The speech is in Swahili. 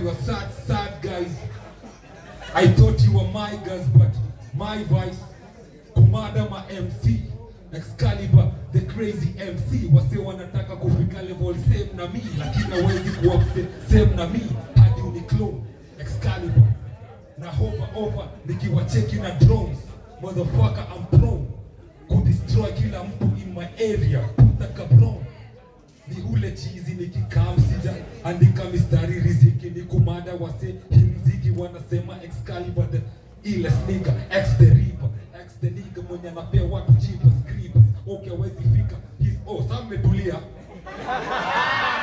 are sad, sad guys. I thought you were my guys, but my vice. Kumada ma MC. Excalibur, the crazy MC. Wase wanataka kufika level same na mi, lakini hawezi kuwa mse- same na mi hadi uniclone. Excalibur. Na hover over nikiwacheki na drones. Motherfucker, I'm prone. Kudestroy kila mtu in my area. Puta cabron ni ule chizi nikikaa msija andika mistari riziki ni kumada wase himziki wanasema Excalibur the ile sneaker ex the reaper ex the nigga mwenye anapea watu cheap scripts okay hawezi fika his oh sasa mmetulia